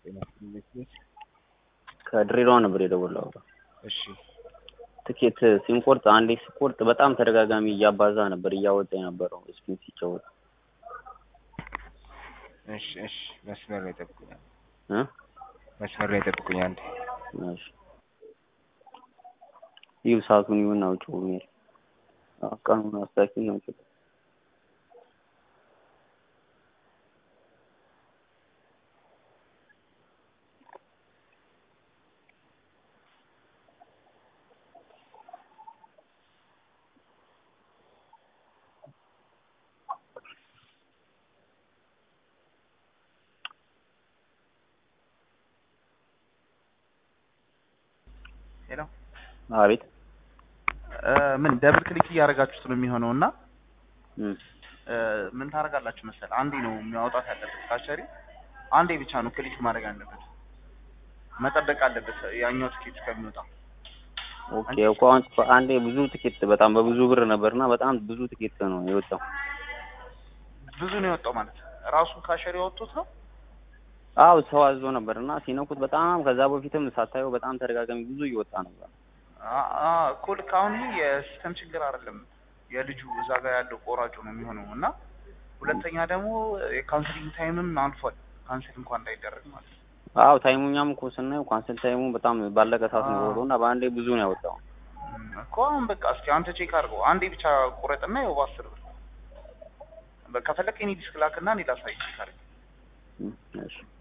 ከድሬዳዋ ነበር የደወለው። እሺ ትኬት ሲንቆርጥ አንዴ ሲቆርጥ በጣም ተደጋጋሚ እያባዛ ነበር እያወጣ የነበረው ስፒን ሲጫወት እሺ እሺ መስመር ላይ ጠብቁኛል። እ መስመር ላይ ጠብቁኛል። እሺ ይህ ሰዓቱን ይሁን አውጪው ሜል ቀኑን አስተካክል ነው ችግር ሄሎ አቤት ምን ደብል ክሊክ እያደረጋችሁት ነው የሚሆነው እና እም እ ምን ታደርጋላችሁ መሰል አንዴ ነው የሚያወጣት ያለበት ካሸሪ አንዴ ብቻ ነው ክሊክ ማድረግ ያለበት መጠበቅ አለበት ያኛው ትኬት እስከሚወጣ ኦኬ እኮ አሁን አንዴ ብዙ ትኬት በጣም በብዙ ብር ነበርና በጣም ብዙ ትኬት ነው የወጣው። ብዙ ነው የወጣው ማለት ራሱ ካሸሪ ያወጡት ነው አው ሰው አዞ ነበርና ሲነኩት በጣም ከዛ በፊትም ሳታየው በጣም ተደጋጋሚ ብዙ እየወጣ ነበር። አ- አ እኮ ልክ አሁን ይሄ የሲስተም ችግር አይደለም የልጁ እዛ ጋር ያለው ቆራጩ ነው የሚሆነው እና ሁለተኛ ደግሞ የካንስሊንግ ታይምም አልፏል ካንስል እንኳን እንዳይደረግ ማለት ነው አው ታይሙኛም እኮ ስናየው ካንሰል ታይሙ በጣም ባለቀ ሰዓት ነው አዎ። የወጣው እና በአንዴ ብዙ ነው ያወጣው። እም፣ እኮ አሁን በቃ እስኪ አንተ ቼክ አድርገው አንዴ ብቻ ቁረጥና ይኸው በአስር ብር በ- ከፈለክ የኔ ዲስክ ላክና እኔ ላሳይ ቼክ አድርግ እም፣ እሺ